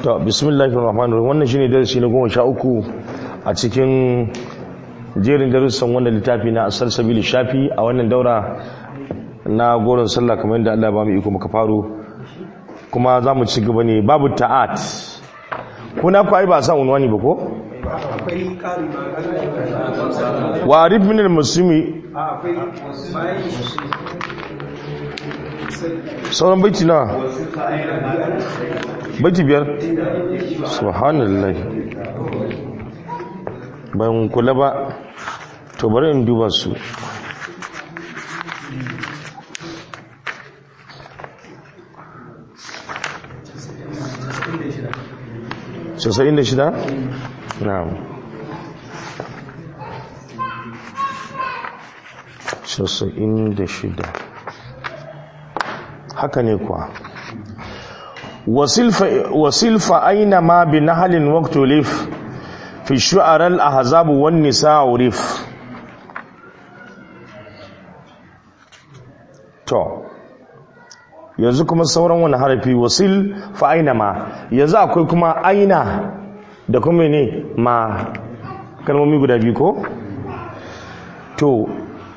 to bismillahir rahmanir rahim wannan shine darasi na goma sha uku a cikin jerin darussan wannan littafi na asal sabili shafi a wannan daura na goron sallah kamar yadda Allah ba mu iko muka faro kuma za mu ci gaba ne babu ta'at kuna ku ai ba san unwani ba ko akwai ƙari wa arif min al-muslimi akwai bayan sauran baiti na baiti biyar subhanallah ban kula ba to bari in duba su casa'in da shida? na'am casa'in da shida haka ne kuwa wasilfa aina ma bi nahalin waktulif fi shu'arar ahzabu wan nisa urif to yanzu kuma sauran wani harafi wasil fa aina ma yanzu akwai kuma aina da kuma ne ma kalmomi guda biyu ko to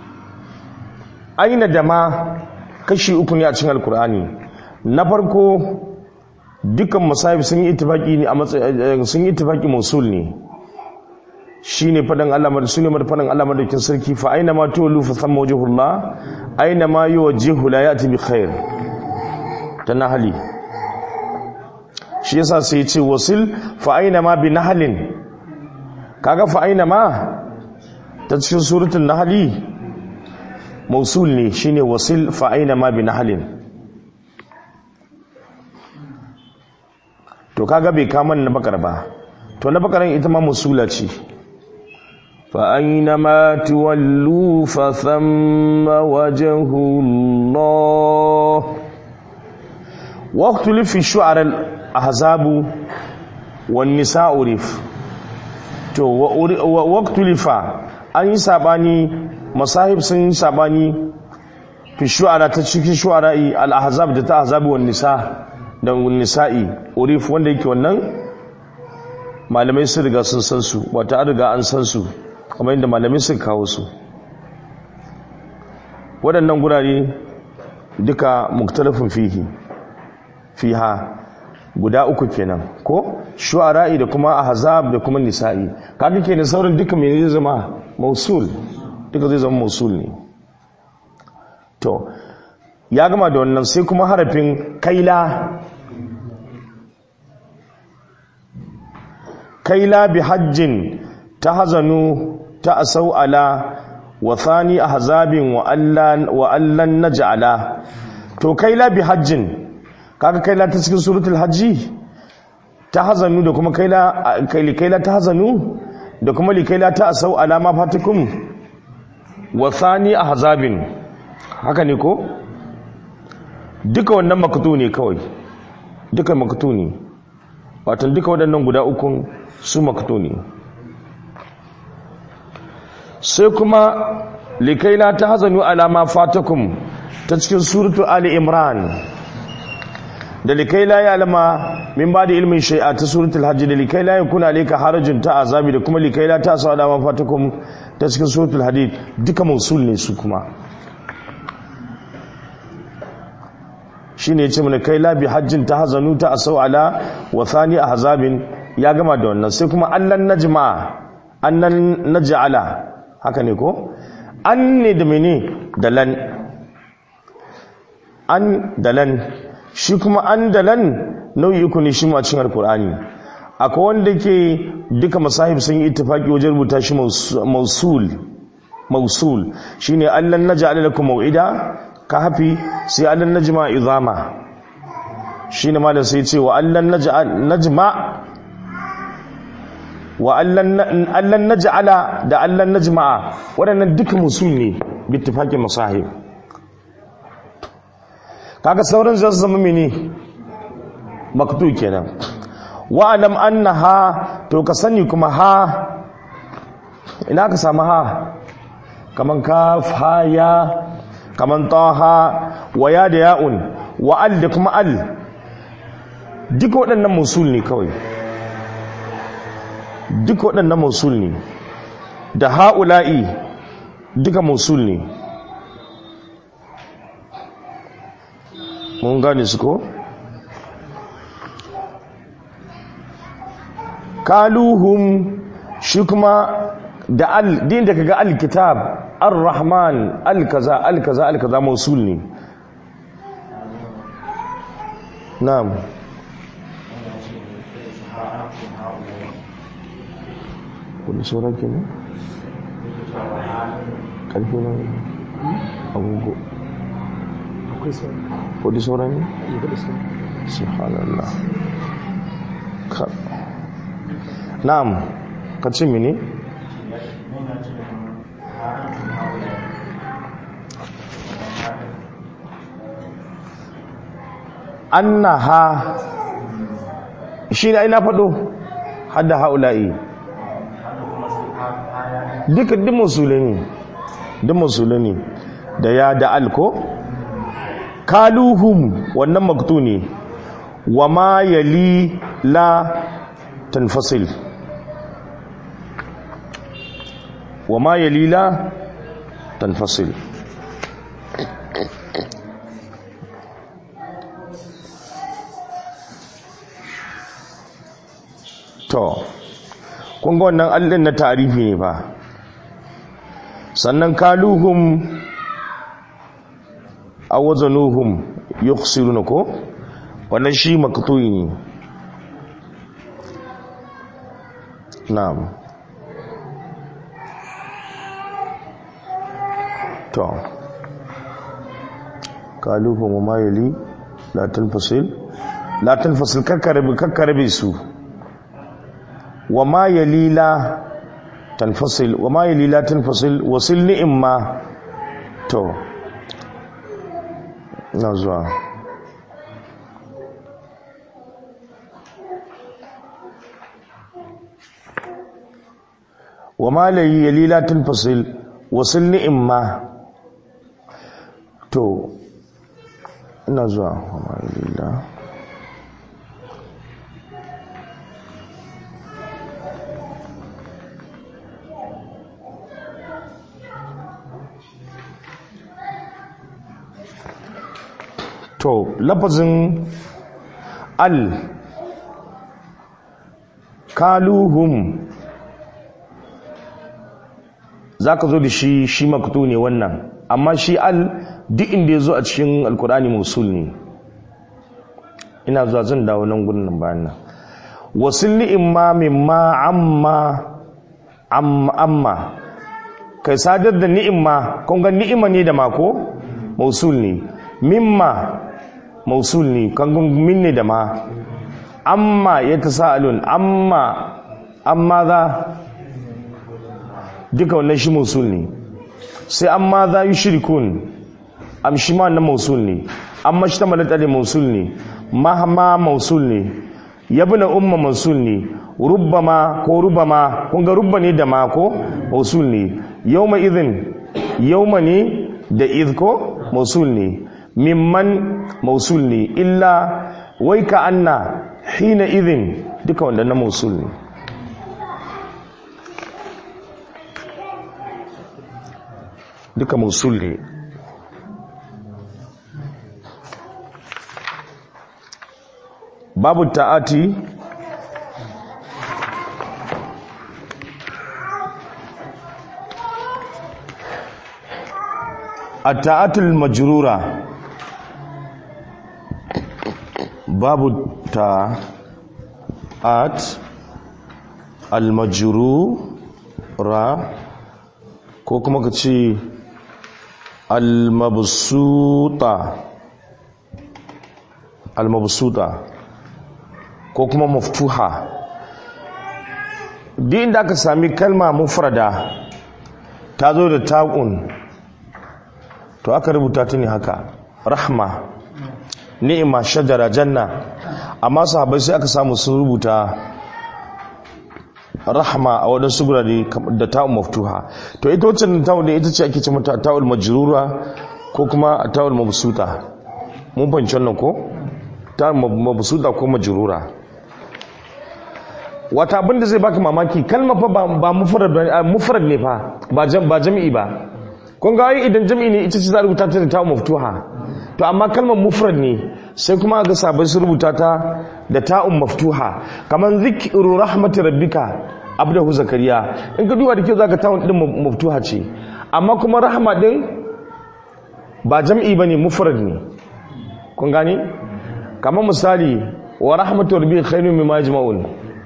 aina da ma kashi uku ne a cikin alkur'ani na farko dukkan masahib sun yi ittifaki ne a matsayin sun yi ittifaki musul ne shine fadan Allah madaukakin sunne mar fadan Allah madaukakin sarki fa aina ma tuwallu fa thamma wajhullah aina ma yuwajjihu la ya'ti bi khair ta hali shi yasa sai ya ce wasil fa aina ma bi nahalin kaga fa aina ma ta cikin suratul nahli mausul ne shine wasil fa aina ma bi nahalin to kaga bai kama na bakar ba to na bakaran ita ma musula ce fa aina ma tuwallu fa thamma wajhullah waqtu fi shu'ara al-ahzab wan nisa urif to waqtu lifa an yi sabani masahib sun yi sabani fi shu'ara ta cikin shu'ara'i al-ahzab da ta ahzab wan nisa da nisa'i urif wanda yake wannan malamai sun riga sun san su wata an riga an san su kamar yadda malamai sun kawo su waɗannan gurare duka muktalafin fihi fiha guda uku kenan ko shu'ara'i da kuma ahzab da kuma nisa'i kaga kenan sauran duka me zai zama mausul duka zai zama mausul ne to ya gama da wannan sai kuma harafin kaila kaila bi hajjin ta hazanu ta asau ala wa thani ahzabin wa allan wa allan naj'ala to kaila bi hajjin kaga kaila ta cikin suratul hajji ta hazanu da kuma kaila kaili kaila ta hazanu da kuma likaila ta asau ala ma fatikum wa thani ahzabin haka ne ko duka wannan makatu ne kawai duka makatu ne watan duka waɗannan guda ukun su makatu ne sai kuma likaila ta hazanu alama fatakum ta cikin suratu ali imran da likaila ya alama min ba da ilmin shai'a ta suratul hajji da likaila ya kuna alaika harajin ta azabi da kuma likaila ta sa alama fatakum ta cikin suratul hadid duka mausul ne su kuma shi ne ce mana kai labi hajjin ta hazanu ta asau ala wa thani a hazabin ya gama da wannan sai kuma allan najma annan naj'ala haka ne ko an ne da mene dalan an dalan shi kuma an dalan nau'i uku ne shi ma cikin alkur'ani akwai wanda ke duka masahib sun yi ittifaki wajen rubuta shi mausul mausul shine allan naj'ala lakum mau'ida ka hafi sai allan najma izama shine malam sai ce wa allan najma wa allan naj'ala da allan najma'a waɗannan duka musul ne bittifaqin masahib kaga sauran zai zama mene maktu kenan wa alam annaha to ka sani kuma ha ina ka samu ha kaman kaf ha ya kaman taha wa ya da ya'un wa al da kuma al duka waɗannan musul ne kawai duka waɗannan musul ne da ha'ula'i duka musul ne mun gane su ko? kaluhum shi kuma da al din da kaga alkitab ar-rahman al-kaza al-kaza al-kaza mausul ne na'am kudi sauran ke ne? ƙarfi na agogo akwai sauran kudi sauran ne? yi da sauran subhanallah ka na'am ka ce mini annaha shi ne ai na faɗo hadda haula'i duka duk musulmi duk musulmi da ya da alko kaluhum wannan maktu ne wa ma yali la tanfasil wa ma yali la tanfasil to kun ga wannan allin na tarihi ne ba sannan kaluhum a wazanuhum yukhsiruna ko wannan shi maktuyi ne na'am to kaluhum ma yali la tanfasil la tanfasil kakkarabe kakkarabe su wa ma yali la tanfasil wa ma yali la tanfasil wasil ni'imma to na zuwa wa ma layi yali la tanfasil wasil ni'imma to ina zuwa wa ma yali la to lafazin al kaluhum za ka zo da shi shi maktu ne wannan amma shi al duk inda ya zo a cikin alkurani musul ne ina zuwa zan dawo nan gudun nan bayan nan wasu ni'imma mimma amma amma kai sadar da ni'imma kun ga ni'ima ne da mako mausul ne mimma mausul ne kangun min ne da ma amma ya ta sa'alun amma amma za duka wannan shi mausul ne sai amma za yi shirikun amshi ma na mausul ne amma shi ta malata da mausul ne mahama mausul ne yabna umma mausul ne rubbama ko rubama kun ga rubba ne da ma ko mausul ne yawma idhin yawma ne da idh ko mausul ne mimman mausul ne illa wai ka anna hina idhin duka wanda na mausul ne duka mausul ne babu ta'ati التاءات المجرورة باب التاءات المجرورة ko kuma ka ce almabsuta almabsuta ko kuma maftuha duk inda aka sami kalma mufrada ta zo da ta'un to aka rubuta ta ne haka rahma ni'ima shajara janna amma sahabbai sai aka samu sun rubuta rahma a waɗansu gurare da ta'un maftuha to ita wacce ta'un da ita ce ake ce mata ta'ul majrura ko kuma ta'ul mabsuta mun fahimci wannan ko ta mabsuda ko majrura wata abin da zai baka mamaki kalma fa ba ba mufrad ba mufrad ne fa ba jam ba jami'i ba kun ga ai idan jami'i ne ita ce za a rubuta ta da ta maftuha to amma kalmar mufrad ne sai kuma ga sabai su rubuta ta da ta'un maftuha kaman zikru rahmatir rabbika abdahu zakariya in ka duba da kyau zaka ta'un din maftuha ce amma kuma rahma din ba jam'i bane mufrad ne kun gane kamar misali wa rahmatu rabbika khairun mimma yajma'un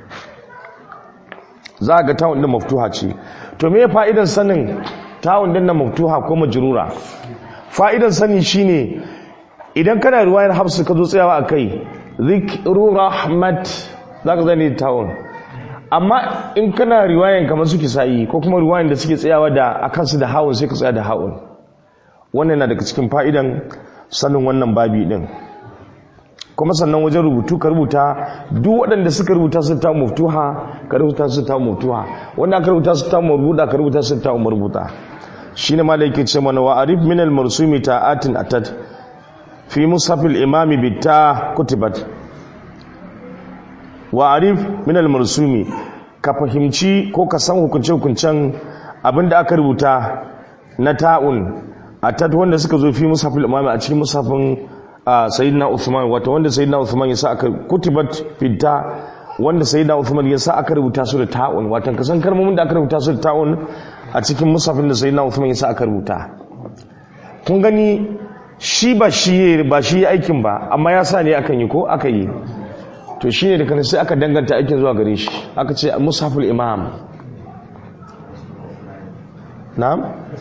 za ga ta'un din maftuha ce to me fa'idan sanin ta'un din na maftuha ko majrura fa'idan sani shine idan kana ruwayar hafsu ka zo tsayawa akai zikru rahmat zaka zani ta'un amma in kana riwayan kamar suke sa'i ko kuma riwayan da suke tsayawa da akan su da hawun sai ka tsaya da hawun wannan na daga cikin fa'idan sanin wannan babi din kuma sannan wajen rubutu ka rubuta duk waɗanda suka rubuta su ta muftuha ka rubuta su ta muftuha wanda aka rubuta su ta marbuta ka rubuta su ta marbuta shine malai yake ce mana wa arif min al marsumi ta'atin atat fi mushaf al imam bi ta kutibat wa arif min al marsumi ka fahimci ko ka san hukunce hukuncen abinda aka rubuta na ta'un atat wanda suka zo fi mushaf al imam a cikin mushafin a sayyidina Uthman wato wanda sayyidina Uthman ya sa aka kutibat fita wanda sayyidina Uthman ya sa aka rubuta su da ta'un wato kasan kalmomin da aka rubuta su da ta'un a cikin musafin da sayyidina Uthman ya sa aka rubuta kun gani shi ba shi ba shi aikin ba amma ya sa ne akan yi ko aka yi to shine da kana sai aka danganta aikin zuwa gare shi aka ce musaful imam na'am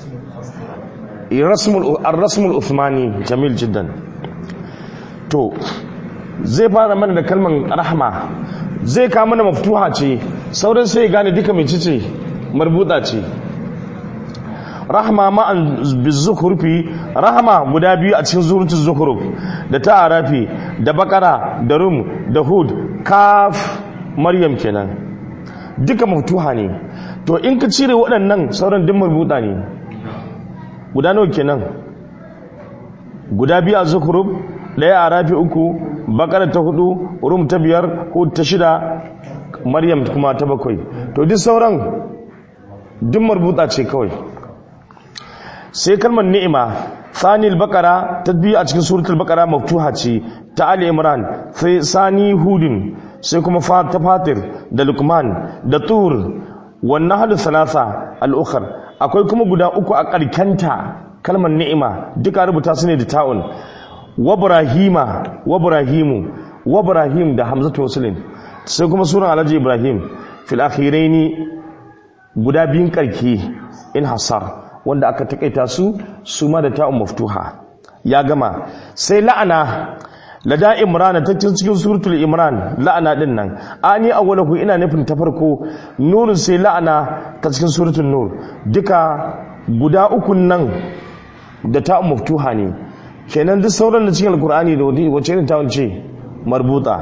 rasmul ar-rasmul uthmani jamil jiddan to zai fara mana da kalman rahma zai kawo mana maftuha ce sauran sai ya gane duka mai cice marbuta ce rahma ma'an bizukurfi rahma guda biyu a cikin zurutun zukuruf da ta arafi da bakara da rum da hud kaf maryam kenan duka maftuha ne to in ka cire waɗannan sauran duk marbuta ne guda nawa kenan guda biyu a zukuruf ɗaya a rafi uku bakara ta hudu rum ta biyar ko ta shida maryam kuma ta bakwai to duk sauran duk marbuta ce kawai sai kalmar ni'ima sanil bakara ta biyu a cikin suratul bakara maftuha ce ta ali imran sai sani hudin sai kuma ta fatir da lukman da tur wannan hadu salasa al'ukhar akwai kuma guda uku a karkanta kalmar ni'ima duka rubuta su ne da ta'un wabrahima wabrahimu wabrahim da hamzatu wasulin sai kuma suran alhaji ibrahim fil akhiraini guda biyun karki in hasar wanda aka takaita su su ma da ta'un maftuha ya gama sai la'ana lada imran ta cikin suratul imran la'ana din nan ani awwalahu ina nufin ta farko nurun sai la'ana ta cikin suratul nur duka guda ukun nan da ta'un maftuha ne kenan duk sauran da cikin alkur'ani da wace irin ta wance marbuta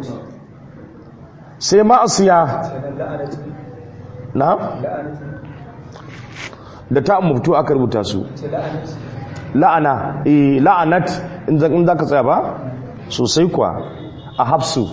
sai ma'asiya na da ta muftu aka rubuta su la'ana eh la'anat in za ka tsaya ba sosai kuwa a hafsu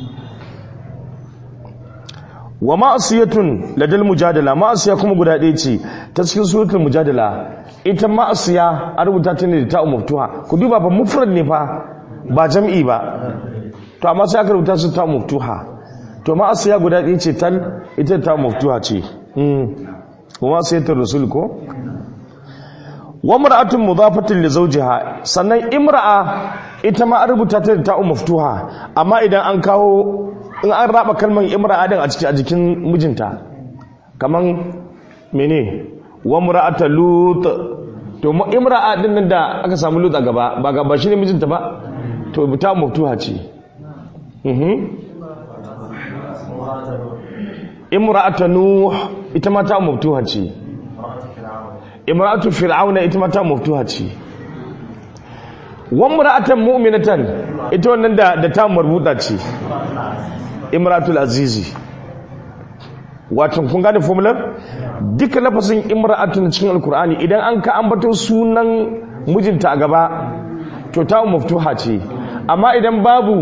wa ma'asiyatun ladal mujadala ma'asiya kuma guda ɗaya ce ta cikin suratul mujadala ita ma'asiya a rubuta ta ne da ta'u maftuha ku duba ba mufrad ne fa ba jam'i ba to amma sai aka rubuta su ta'u maftuha to ma'asiya guda ɗaya ce tal ita ta'u maftuha ce wa ma'asiyatul rasul ko wa mar'atun mudafatun li zawjiha sannan imra'a ita ma an rubuta ta da ta'u maftuha amma idan an kawo in an raba kalmar imra'a din a cikin a jikin mijinta kaman mene wa mura'ata lut to imra'a din nan da aka samu lut a gaba ba gaba shine mijinta ba to ta maftuha ce mhm imra'ata nuh ita ma ta maftuha ce imra'atu fir'auna ita ma ta maftuha ce wa mura'atan mu'minatan ita wannan da da ta marbuta ce imratul azizi wato kun gane formular duka lafasin imra'atun cikin alkur'ani idan an ka ambato sunan mijinta a gaba to ta maftuha ce amma idan babu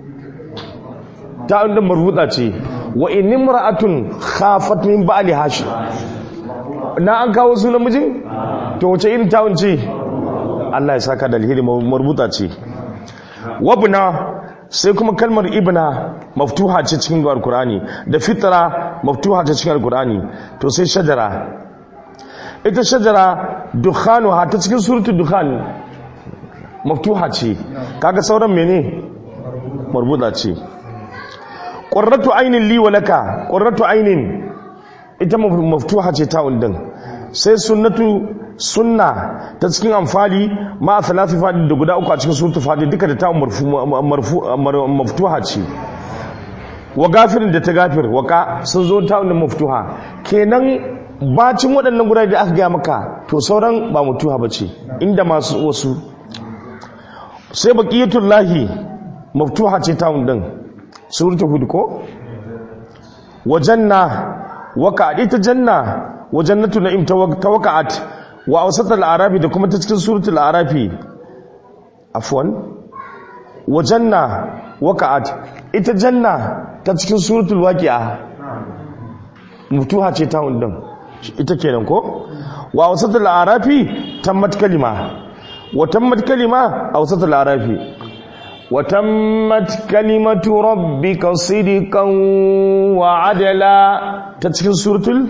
ta'un din marbuta ce wa in imra'atun khafat min ba'li hashi na an kawo sunan mijin to wace irin ta'un ce Allah ya saka da alheri marbuta ce wabna sai kuma kalmar ibna maftuha ce cikin alkur'ani da fitra maftuha ce cikin alkur'ani to sai shajara ita shajara dukhanuha ta cikin suratul dukhan maftuha ce kaga sauran mene marbuta ce qurratu aynin li wa laka qurratu aynin ita maftuha ce ta undin sai sunnatu sunna ta cikin amfali ma a salatu fadi da guda uku a cikin surutu fadi duka da ta maftuha ce wa gafirin da ta gafir waka sun zo ta wani maftuha kenan bacin waɗannan guda da aka gaya maka to sauran ba maftuha ba ce inda masu wasu sai baƙiyatun lahi maftuha ce ta wundin surutu hudu ko wajen na waka ita janna wajen natu na'im ta waka'at wa awsatul arafi da kuma ta cikin suratul arafi afwan wa janna waqa'at ita janna ta cikin suratul waqi'a mutuha ce ta hundun ita kenan ko wa awsatul arafi tammat kalima wa tammat kalima awsatul arafi wa tammat kalimatu rabbika sidqan wa adla ta cikin suratul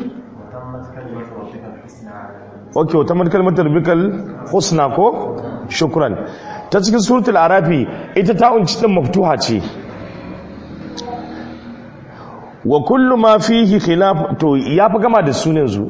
ok wata kalmatar bikal husna ko shukran ta cikin suratul arafi ita ta unci din maftuha ce wa kullu ma fihi khilaf to ya fi gama da sunan zu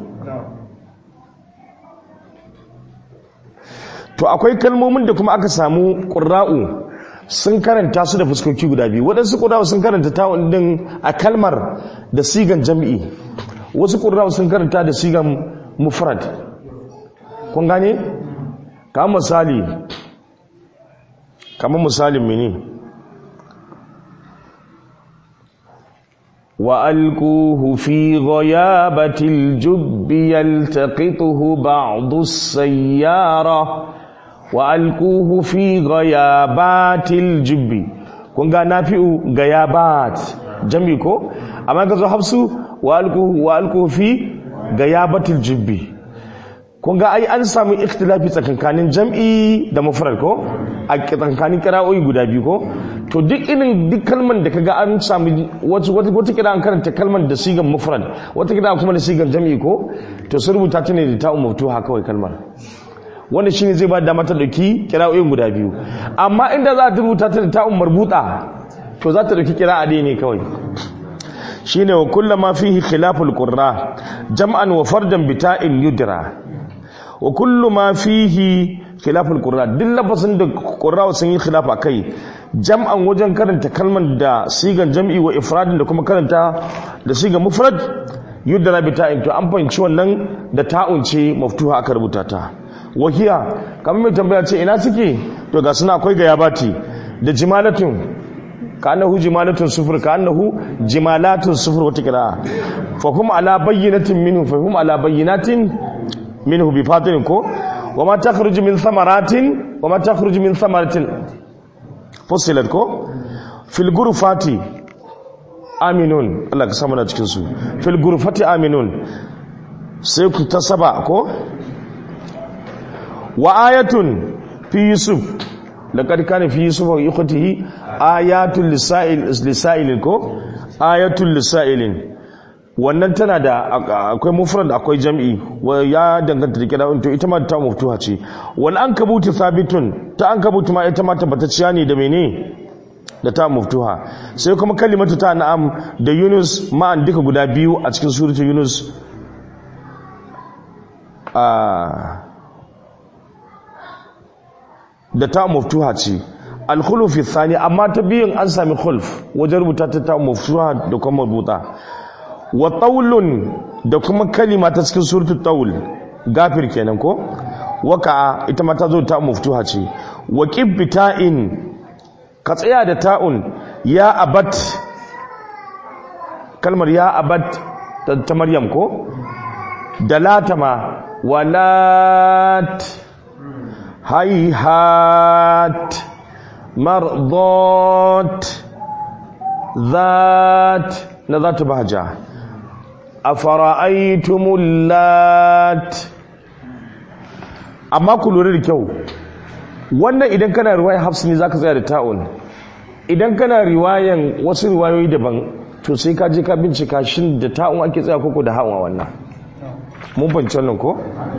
to akwai kalmomin da kuma aka samu qurra'u sun karanta su da fuskoki guda biyu waɗansu qurra'u sun karanta ta din a kalmar da sigan jam'i wasu qurra'u sun karanta da sigan mufrad kun gane kamar misali kamar misalin mini wa alkuhu fi ghayabatil jubbi yaltaqituhu ba'du as-sayyara wa alkuhu fi ghayabatil jubbi kun ga nafi'u gayabat jami ko amma ga zo hafsu wa alkuhu wa alkuhu fi gayabatil jubbi kun ga ai an samu ikhtilafi tsakankanin jam'i da mufrad ko a tsakankanin kira'o'i guda biyu ko to duk irin duk kalman da kaga an samu wata wata wata kira an karanta kalman da sigan mufrad wata kira kuma da sigan jam'i ko to sun rubuta ta ne da ta'u maftuha kawai kalmar wanda shine zai ba da mata dauki kira'o'in guda biyu amma inda za ta rubuta ta da ta'u marbuta to za ta dauki kira'a dai ne kawai shine wa kullama fihi khilaful qurra jam'an wa fardan bita'in yudra wa kullu ma fihi khilaful qurra duk lafazin da qurra sun yi khilafa kai jam'an wajen karanta kalman da sigan jam'i wa ifradin da kuma karanta da sigan mufrad yudra bi ta'in to an fahimci wannan da ta'un ce maftuha aka rubuta ta wahiya kamar mai tambaya ce ina suke to ga suna akwai gayabati da jimalatun ka annahu jimalatun sufur ka annahu jimalatun sufur wata kira fa kuma ala bayyinatin minhu fa kuma ala bayyinatin minhu bi fatin ko wa ma takhruju min thamaratin wa ma takhruju min thamaratin fusilat ko fil ghurfati aminun Allah ka samu na cikin su fil ghurfati aminun sai ku ta saba ko wa ayatun fi yusuf laqad kana fi yusuf wa ikhtihi ayatul lisail lisailin ko ayatul lisailin wannan tana da akwai mufrad akwai jam'i ya danganta da kira to ita ma ta muftuha ce wal ankabutu thabitun ta ankabutu ma ita ma tabbatacciya ne da mene da ta muftuha sai kuma kalimatu ta na'am da yunus ma'an duka guda biyu a cikin suratul yunus da ta muftuha ce al-khuluf thani amma ta biyun an sami khulf wajen rubuta ta ta muftuha da kuma rubuta wa taulun da kuma kalima ta cikin suratul taul gafir kenan ko waka ita ma ta zo ta muftuha ce wa qibbita'in ka tsaya da ta'un ya abat kalmar ya abat ta maryam ko da latama walat hayhat mardat ذات na zatu bahaja afara'aytumul lat amma ku lura da kyau wannan idan kana riwayar hafs ne zaka tsaya da ta'un idan kana riwayan wasu riwayoyi daban to sai ka je ka bincika shin da ta'un ake tsaya koko da hawa wannan mun fahimci wannan ko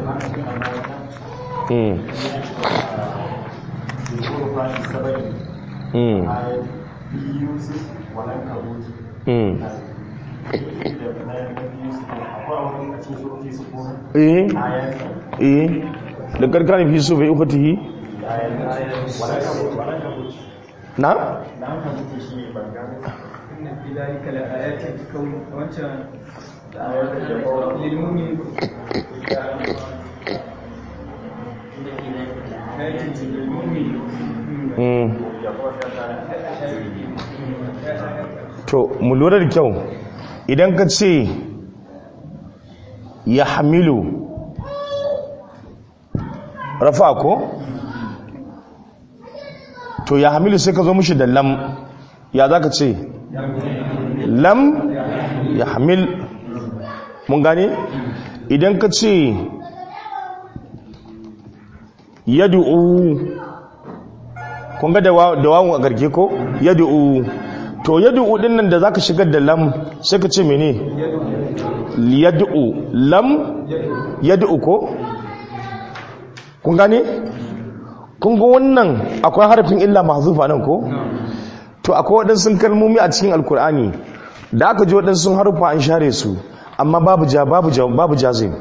mm mm mm eh eh da karkani fi so bai ukhtihi na في ذلك لآيات كون وانت للمؤمن آيات للمؤمن mm to mu lura da kyau idan ka ce ya hamilu rafa ko to ya hamilu sai ka zo mushi da lam ya za ka ce lam ya hamil mun gane idan ka ce yadu'u kun ga da wawon a garke ko yadu'u to yadu'u din nan da zaka shigar da lam sai ka ce mene yadu'u lam yadu'u ko kun gane kun ga wannan akwai harafin illa mahzufa nan ko to akwai waɗansu kalmomi a cikin alkur'ani da aka ji waɗansu harufa an share su amma babu ja babu ja babu jazim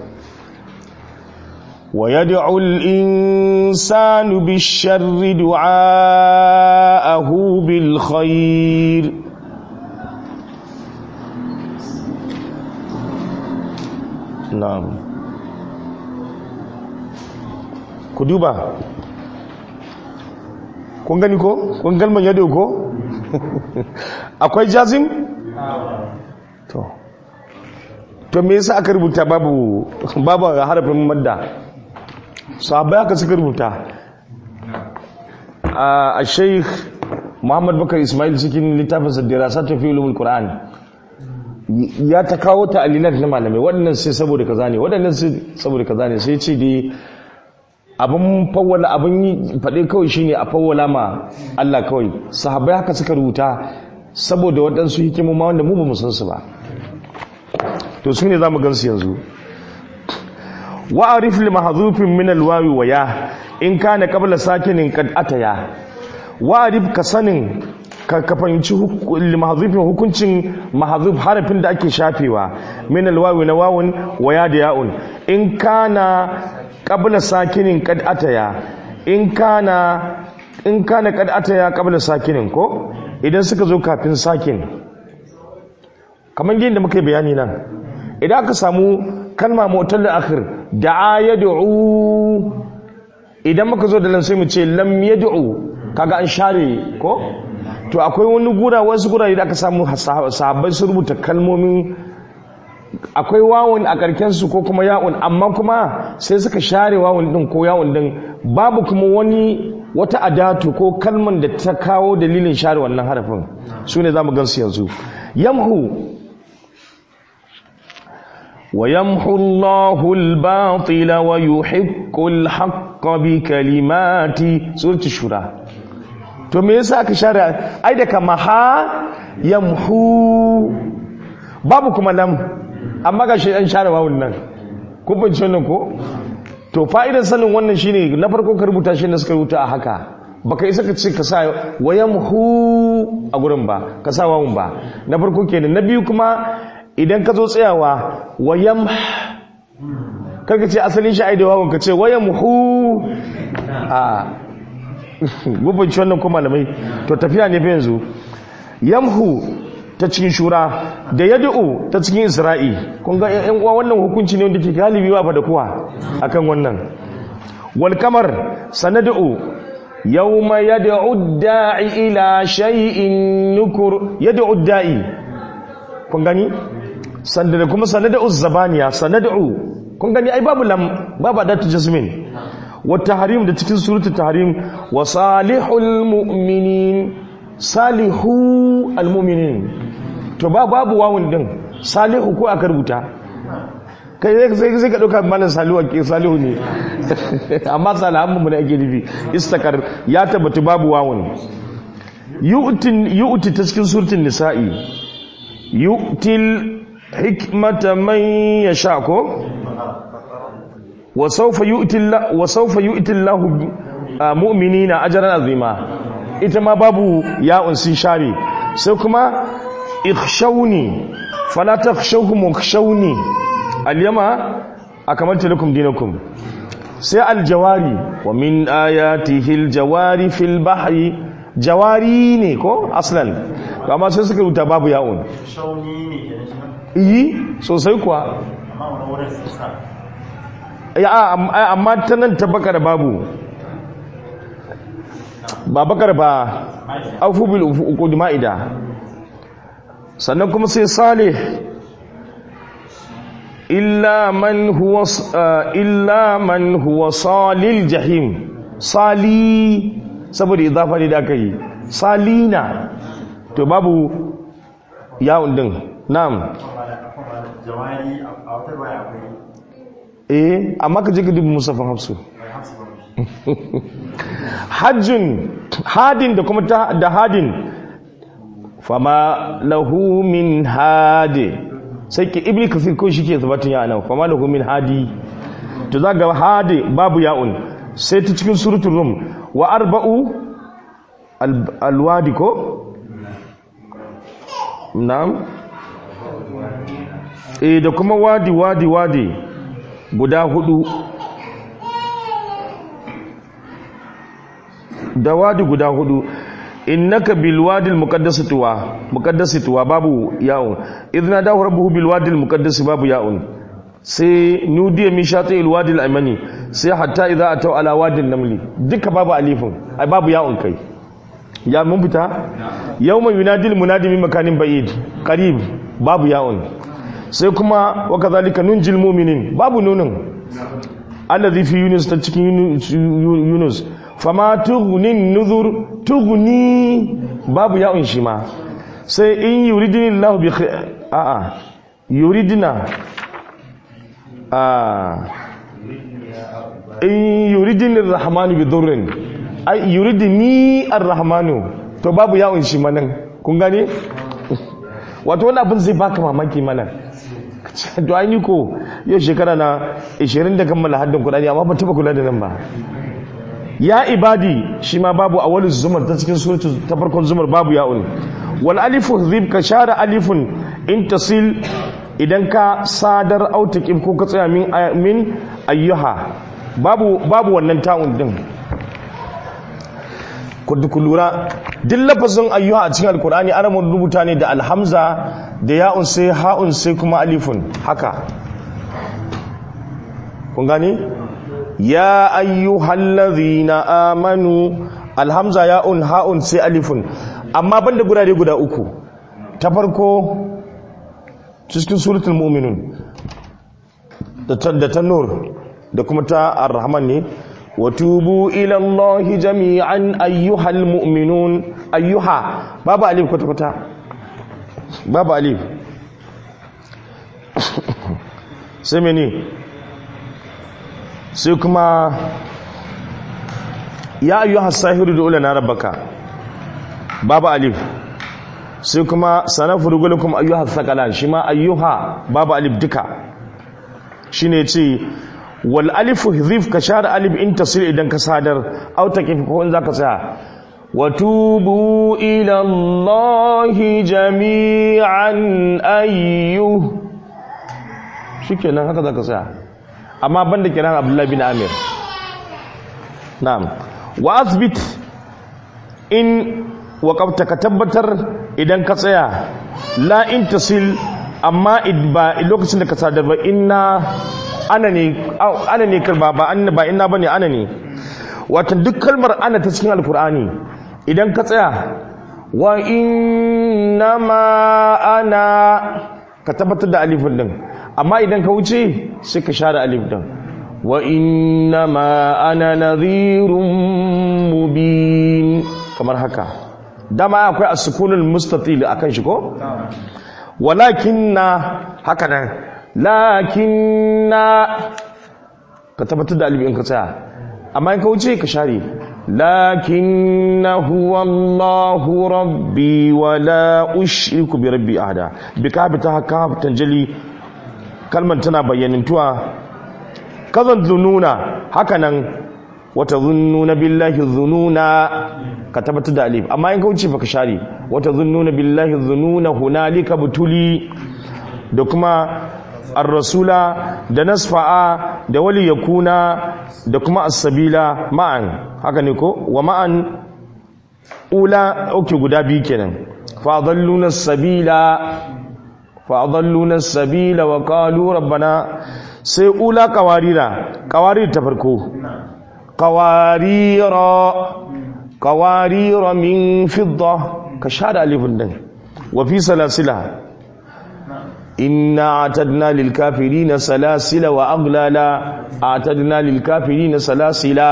wa yad'u al-insanu bish-sharri du'aahu bil khair na'am ku duba kun gani ko kun galman yado ko akwai jazim to to me yasa aka rubuta babu babu harafin madda sahabbai aka suka rubuta a sheikh muhammad bakar ismail cikin littafin sadira satun fi ulumul qur'an ya ta kawo ta alilat na malamai waɗannan sai saboda kaza ne waɗannan sai saboda kaza ne sai ce dai abin fawwala abin yi faɗe kawai shine a fawwala ma Allah kawai sahabbai haka suka rubuta saboda waɗansu hikimomi wanda mu ba mu san su ba to su ne za mu gansu yanzu wa arif li mahdhufin min alwawi wa ya in kana qabla sakinin qad ataya wa arif ka sanin ka ka fahimci li mahdhufin hukuncin mahdhuf harafin da ake shafewa min alwawi na wawun wa ya da ya'un in kana qabla sakinin qad ataya in kana in kana qad ataya qabla sakinin ko idan suka zo kafin sakin kamar yadda muka yi bayani nan idan aka samu kalma motar da akhir da'a yad'u idan muka zo da lan sai mu ce lam yad'u kaga an share ko to akwai wani gura wasu gurare da aka samu sahabbai su rubuta kalmomin akwai wawun a karken su ko kuma ya'un amma kuma sai suka share wawun din ko ya'un din babu kuma wani wata adatu ko kalman da ta kawo dalilin share wannan harafin su ne za mu gansu yanzu yamhu ويمحو الله الباطل ويحق الحق بكلماته سورة الشورى to me yasa aka share ai da kama ha yamhu babu kuma lam amma ga shi an share wawun nan kun bince wannan ko to fa'idar sanin wannan shine na farko ka rubuta shi ne suka rubuta a haka baka isa ka ce ka sa wayamhu a gurin ba ka sa wawun ba na farko kenan na biyu kuma idan ka zo tsayawa wayam karka ce asalin shi da wawon ka ce wayam hu a gubinci wannan kuma malamai to tafiya ne fa yanzu yamhu ta cikin shura da yad'u ta cikin isra'i kun ga yan uwa wannan hukunci ne wanda ke galibi ba da kuwa akan wannan wal kamar sanad'u yawma yad'u da'i ila shay'in nukur yad'u da'i kun gani sanda da kuma sanada'u zabaniya sanada'u kun gani ai babu lam babu adatu jasmin wata harim da cikin suratul tahrim wa salihul mu'minin salihu almu'minin to ba babu wawun din salihu ko aka rubuta kai zai zai ka dauka malam salihu ke salihu ne amma salihan mu ne ake nufi istakar ya tabbata babu wawun yu'tin yu'ti ta cikin suratul nisa'i yu'til hikmata man yasha ko wa sawfa yu'ti Allah wa sawfa yu'ti Allah mu'minina ajran azima ita ma babu ya'un sun share sai kuma ikhshawni fala takhshawhum wakhshawni al-yama akamaltu lakum dinakum sai al-jawari wa min ayatihi al-jawari fil bahri jawari ne ko aslan amma sai suka rubuta babu ya'un shauni ne ke shi yi sosai kuwa amma wani wurin sun sa ya am- amma ta nan ta bakar babu ba bakar ba aufu bil uqud ma'ida sannan kuma sai salih illa man huwa s- ah, illa man huwa salil jahim sali saboda idafa ne da aka yi salina to babu yawon din na'am jawari a wata ruwaya akwai eh amma ka je ka dubi musafin hafsu mai hafsu ba hajjun hadin da kuma ta- da hadin fama lahu min hadi sai ki ibni kafir ko shi ke zabatun ya nan fama lahu min hadi to za ga hadi babu ya'un sai ta cikin suratul rum wa arba'u al- alwadi ko na'am eh da kuma wadi wadi wadi guda hudu da wadi guda hudu innaka bil wadi al muqaddas tuwa muqaddas tuwa babu ya'un idna dahu rabbuhu bil wadi al muqaddas babu ya'un sai nudiya min shati al wadi al aymani sai hatta idza ataw ala wadi al namli duka babu alifin ai babu ya'un kai ya mun fita yawma yunadil munadi min makanin ba'id qarib babu ya'un sai kuma wa kadhalika nunjil mu'minin babu nunun allazi fi yunus ta cikin Yunus- yunus fama tughnin nuzur tughni babu ya'un shi ma sai in yuridini allah bi khair a a yuridina a in yuridini arrahmanu bi dhurrin ai yuridini arrahmanu to babu ya'un shi ma nan kun gane wato wani abin zai baka mamaki mana to an yi ko yau shekara na 20 da kammala haddin kudani amma ba taba kula da nan ba ya ibadi shi ma babu a wani zumar ta cikin suratu ta farkon zumar babu ya'un wal alifu zib ka share alifun in tasil idan ka sadar autaqib ko ka tsaya min min ayyuha babu babu wannan ta'un din ku ku lura duk lafazin ayyuha a cikin alkur'ani ana mun rubuta ne da alhamza da ya'un sai ha'un sai kuma alifun haka kun gani ya ayyuhallazina amanu alhamza ya'un ha'un sai alifun amma banda gurare guda uku ta farko cikin suratul mu'minun da ta da ta nur da kuma ta ar-rahman ne وتوبوا إلى الله جميعا أيها المؤمنون أيها بابا أليف كتا كتا بابا أليف سمني سيكما يا أيها الساهر دعو لنا ربك بابا أليف سيكما سنفرغ لكم أيها الثقلان شما أيها بابا أليف دكا shine ce wal alifu hizif ka share alif in tasir idan ka sadar au takif ko in zaka tsaya wa tubu ila allahi jami'an ayyu shikenan haka zaka tsaya amma banda kiran abdullahi bin amir na'am wa asbit in waqafta ka tabbatar idan ka tsaya la in tasil amma id- ba lokacin da ka sadar ba inna ana ne au, ana ne kalba ba an ba inna bane ana ne wato duk kalmar ana ta cikin alkur'ani idan ka tsaya wa inna ma ana ka tabbatar da alifin din amma idan ka wuce sai ka share alif din wa innama ana nadhirun mubin kamar haka dama akwai as-sukunul mustatil akan shi ko walakinna haka nan lakinna ka tabbatar da alif in ka tsaya amma in ka wuce ka share lakinna huwa Allahu rabbi wa la ushriku bi rabbi ahada bi ka bi ta haka tanjali kalmar tana bayyanintuwa kazan zununa haka nan wata zunnuna billahi zununa ka tabbatar da alif amma in ka wuce baka share wata zunnuna billahi zununa hunalika butuli da kuma ar-rasula da nasfa'a da wali yakuna da kuma as-sabila ma'an haka ne ko wa ma'an ula oke guda biyu kenan fa dhalluna as-sabila fa dhalluna as-sabila wa qalu rabbana sai ula qawarira qawarir ta farko qawarira qawarira min fidda ka shada alifin din wa fi salasila إنا أعتدنا للكافرين سلاسل وأغلالا أعتدنا للكافرين سلاسلا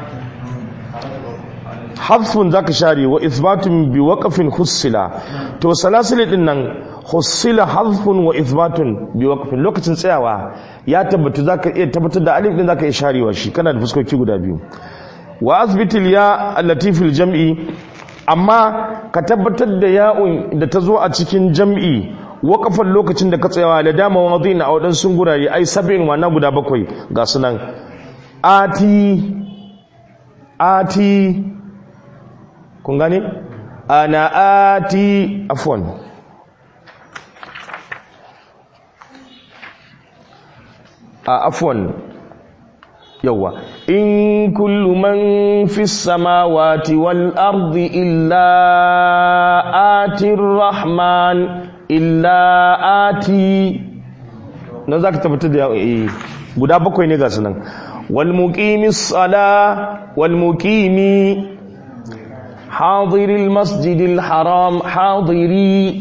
حذف ذاك شاري وإثبات بوقف خصلا تو سلاسل إنن خصلا حذف وإثبات بوقف لوكتن سيوا يا تبت ذاك تبت دا ألف ذاك إشاري وشي كان الفسكو كي غدا بيو وأثبت الياء التي في الجمع أما كتبت da ya'un da ta zo a cikin jam'i wakafan lokacin da ka tsayawa da dama wadin a waɗansu gurare ai sabin wannan guda bakwai ga sunan ati ati kun gane ana ati afwan a afwan yawa in kullu man fi samawati wal ardi illa atir rahman illa ati na za ka tabbatar da yawon guda bakwai ne ga sunan walmukimi tsala walmukimi hadiril masjidil haram hadiri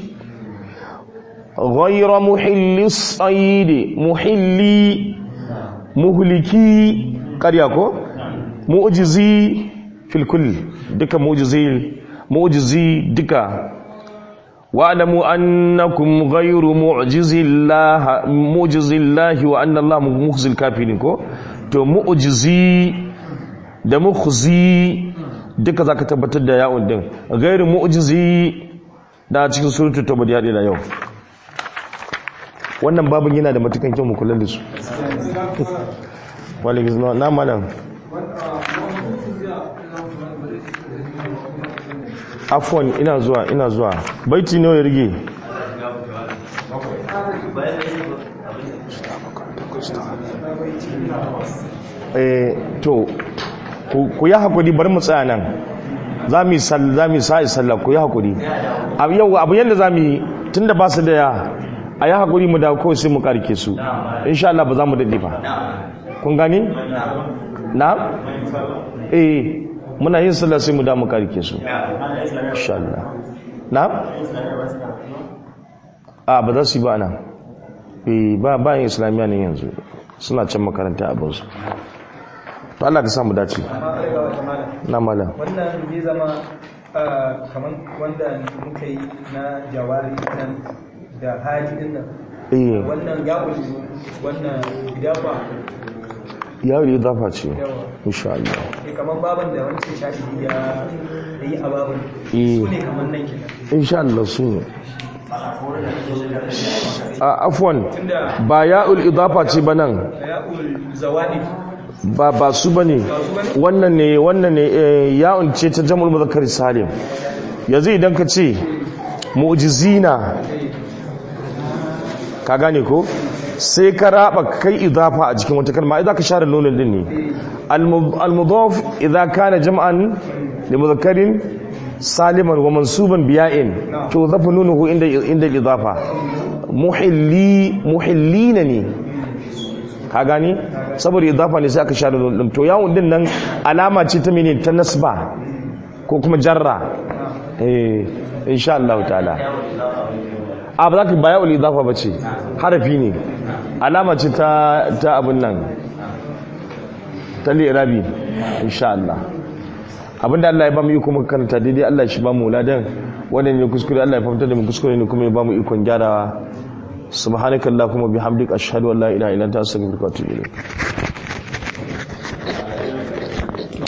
غير محل الصيد محلي مهلكي قرياكو معجزي في الكل دكا معجزي معجزي دكا واعلموا انكم غير معجز الله معجز الله وان الله مخزي الكافرين ko to mu'jizi da mukhzi duka zaka tabbatar da ya'un din gairu mu'jizi da cikin suratul tauba ya da yau wannan babin yana da matukan kyau mu kula da su walaikum salam na malam afwan ina zuwa ina zuwa baiti nawa ya rige eh to ku yi hakuri bar mu tsaya nan za mu yi sa'i sallah ku yi hakuri yau abu yadda za mu yi tun da ba su da ya a yi hakuri mu da kawai sai mu karke su insha Allah ba za mu daɗe ba kun gani? na? eh muna yin sallah sai mu da mu karke su insha Allah na a ba za su yi ba nan eh ba ba yin islamiyya ne yanzu suna can makaranta abin su to Allah ka samu dace na malam wannan zai zama kamar wanda muka yi na jawari nan da haji din nan eh wannan ya wannan idafa yawon idafa ce insha Allah ne kamar baban da wancan shafi ya yi a baban Eh. su ne kamar nan kenan insha Allah su ne a afwan ba ya'ul idafa ce ba nan ya'ul zawadi ba ba su bane wannan ne wannan ne eh, ya'un ce ta jam'ul muzakkar salim yanzu idan ka ce mu'jizina ka gane ko sai ka raba kai idafa a cikin wata kalma idan ka share nunin din ne Al-mu- al-mudaf idza kana jam'an li mudhakkarin saliman wa mansuban biya'in to zafu nunuhu inda inda idafa muhilli muhillina ne ka gani saboda idafa ne sai aka share nunin to yawon din nan alama ce ta mene ta nasba ko kuma jarra eh insha Allah ta'ala a ba za ka baya uli zafa ba ce harafi ne alama ce ta ta abin nan ta lirabi insha Allah abinda Allah ya ba mu iko muka karanta daidai Allah shi ba mu ladan wannan ne kuskure Allah ya fahimta da mu kuskure ne kuma ya ba mu ikon gyarawa subhanakallahumma bihamdika ashhadu an la ilaha illa anta astaghfiruka wa atubu ilayk